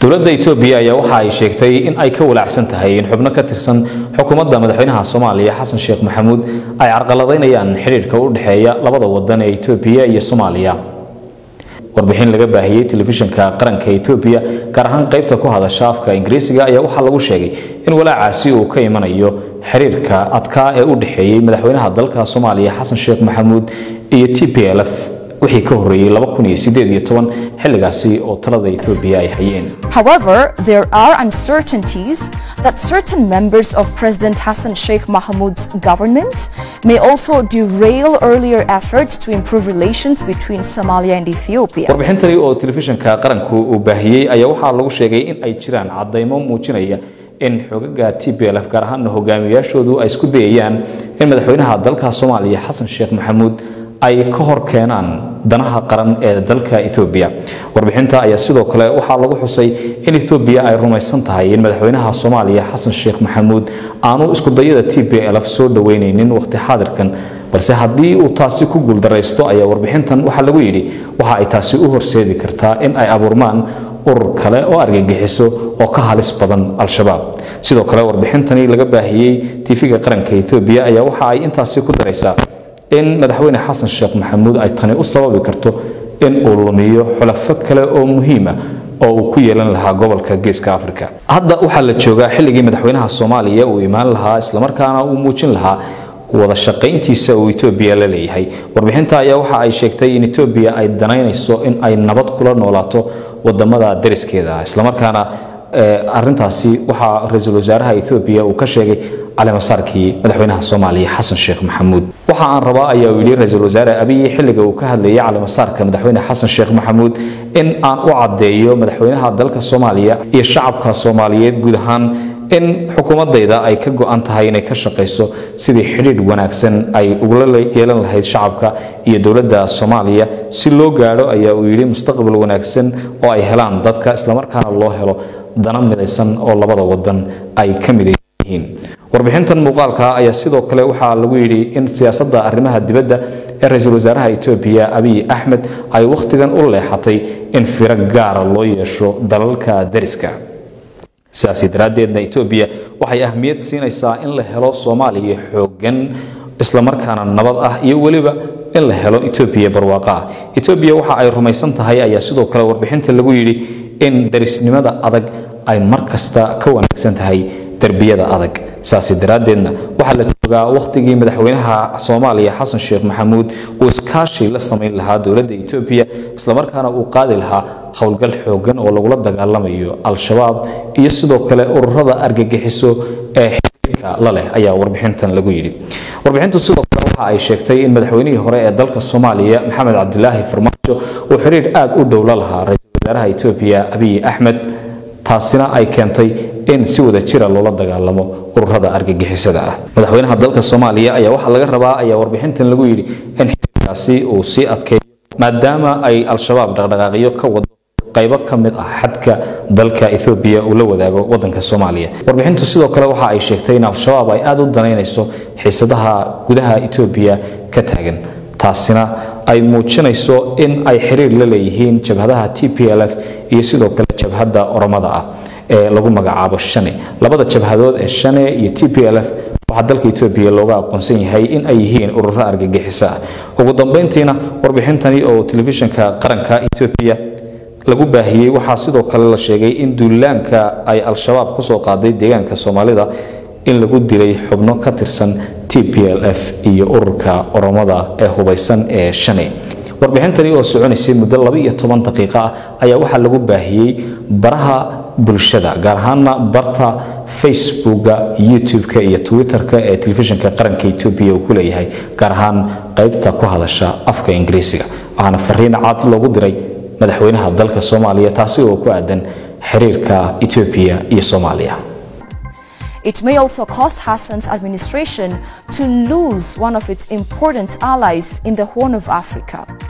dowladda etoobiya ayaa waxa ay sheegtay in ay ka walaacsan tahay in xubno ka tirsan xukuumadda madaxweynaha soomaaliya xasan sheekh maxamuud ay carqaladaynayaan xidhiidhka u dhexeeya labada wadan ee etoobiya iyo soomaaliya warbixin laga baahiyey telefishinka qaranka etoobiya gaar ahaan qaybta ku hadasha afka ingiriisiga ayaa waxaa lagu sheegay in walaacaasi uu ka imanayo xiriirka adkaa ee u dhexeeyey madaxweynaha dalka soomaaliya xasan sheekh maxamuud iyo t p l f wixii ka horreeyey xilligaasi oo talada etoobiya ay hayeen However, there are uncertainties that certain members of President Hassan Sheikh Mahmoud's government may also derail earlier efforts to improve relations between Somalia and Ethiopia. warbixintani oo telefishinka qaranku uu baahiyey ayaa waxaa lagu sheegay in ay jiraan caddaymo muujinaya in xogaga t p l f gaar ahaana hogaamiyaashoodu ay isku dayayaan in madaxweynaha dalka soomaaliya xasan sheekh maxamuud ay ka hor keenaan danaha qaran ee dalka Ethiopia warbixinta ayaa sidoo kale waxaa lagu xusay in Ethiopia ay rumaysan tahay in madaxweynaha Soomaaliya Xasan Sheekh Maxamuud aanu isku dayada TPLF soo dhaweyneynin waqti xaadirkan balse haddii uu taasi ku guuldareysto ayaa warbixintan waxaa lagu yidhi waxa ay taasi u horseedi kartaa in ay abuurmaan urur kale oo argagixiso oo ka halis badan al-shabaab sidoo kale warbixintani laga baahiyey tv-ga qaranka Ethiopia ayaa waxa ay intaasi ku daraysaa in madaxweyne xasan sheekh maxamuud ay tani u sababi karto in uu lumiyo xulafo kale oo muhiima oo uu ku yeelan lahaa gobolka geeska afrika hadda waxaa la joogaa xilligii madaxweynaha soomaaliya uu imaan lahaa islamarkaana uu muujin lahaa wada shaqayntiisa uu etoobiya la leeyahay warbixinta ayaa waxa ay sheegtay in etoobiya ay danaynayso in ay nabad kula noolaato wadamada dariskeeda islamarkaana arintaasi waxaa ra-iisul wasaaraha etoobiya uu ka sheegay caleemasaarkii madaxweynaha soomaaliya xasan sheekh maxamuud waxa aan rabaa ayaa uu yidhi ra-iisul wasaare abiy xilliga uu ka hadlayay caleemasaarka madaxweyne xasan sheekh maxamuud in aan u caddeeyo madaxweynaha dalka soomaaliya iyo shacabka soomaaliyeed guud ahaan in xukuumadayda ay ka go-an tahay inay ka shaqayso sidii xidhiidh wanaagsan ay ugula yeelan lahayd shacabka iyo dowladda soomaaliya si loo gaadho ayaa uu yidhi mustaqbal wanaagsan oo ay helaan dadka islamarkaana loo helo dana midaysan oo labada wadan ay ka midaysan yihiin warbixintan muuqaalka ayaa sidoo kale waxaa lagu yidhi in siyaasadda arrimaha dibadda ee ra-iisul wasaaraha etoobiya abiy axmed ay wakhtigan u leexatay in firo gaara loo yeesho dalalka dariska sidaasi daraaddeedna etoobiya waxay ahmiyad siinaysaa in la helo soomaaliya xooggan islamarkaana nabad ah iyo weliba in la helo etoobiya barwaaqo ah etoobiya waxa ay rumaysan tahay ayaa sidoo kale warbixinta lagu yidhi in darisnimada adag ay mar kasta ka wanaagsan tahay derbiyada adag saasi daraaddeedna waxaa la joogaa wakhtigii madaxweynaha soomaaliya xasan sheekh maxamuud uu iskaashi la samayn lahaa dowladda etoobiya islamarkaana uu qaadi lahaa howlgal xooggan oo lagula dagaalamayo al-shabaab iyo sidoo kale ururada argagixiso ee xiriirka la leh ayaa warbixintan lagu yidhi warbixintu sidoo kale waxa ay sheegtay in madaxweynihii hore ee dalka soomaaliya maxamed cabdilaahi farmaajo uu xiriir aad u dhow la lahaa ra-iisul wasaaraha etoobiya abiy axmed taasina ay keentay in si wada jira loola dagaalamo ururada argagixisada ah madaxweynaha dalka soomaaliya ayaa waxaa laga rabaa ayaa warbixintan lagu yidhi in xiriirkaasi uu sii adkeeyo maadaama ay al-shabaab dhaqdhaqaaqyo ka wado qaybo ka mid ah xadka dalka ethoobiya uu la wadaago wadanka soomaaliya warbixintu sidoo kale waxa ay sheegtay in al-shabaab ay aada u danaynayso xiisadaha gudaha etoobiya ka taagan taasina ay muujinayso in ay xiriir la leeyihiin jabhadaha t p l f iyo sidoo kale jabhadda oromada ah ee lagu magacaabo shane labada jabhadood ee shane iyo t p l f waxaa dalka etoobiya looga aqoonsan yahay in ay yihiin ururo argagixiso ah ugu dambeyntiina warbixintani oo telefishinka qaranka etoobiya lagu baahiyey waxaa sidoo kale la sheegay in duulaanka ay al-shabaab kusoo qaaday deegaanka soomaalida in lagu dilay xubno ka tirsan t p l f iyo ururka oromada ee hubaysan ee shane warbixintani oo soconaysay muddo laba iyo toban daqiiqo ah ayaa waxaa lagu baahiyey baraha bulshada gaar ahaana barta facebooka youtube-ka iyo twitter-ka ee telefishinka qaranka etoobiya uu ku leeyahay gaar ahaan qaybta ku hadasha afka ingiriisiga waxaana fariin cad loogu diray madaxweynaha dalka soomaaliya taasi oo ku aadan xiriirka etoobiya iyo soomaaliya It may also cost Hassan's administration to lose one of its important allies in the Horn of Africa.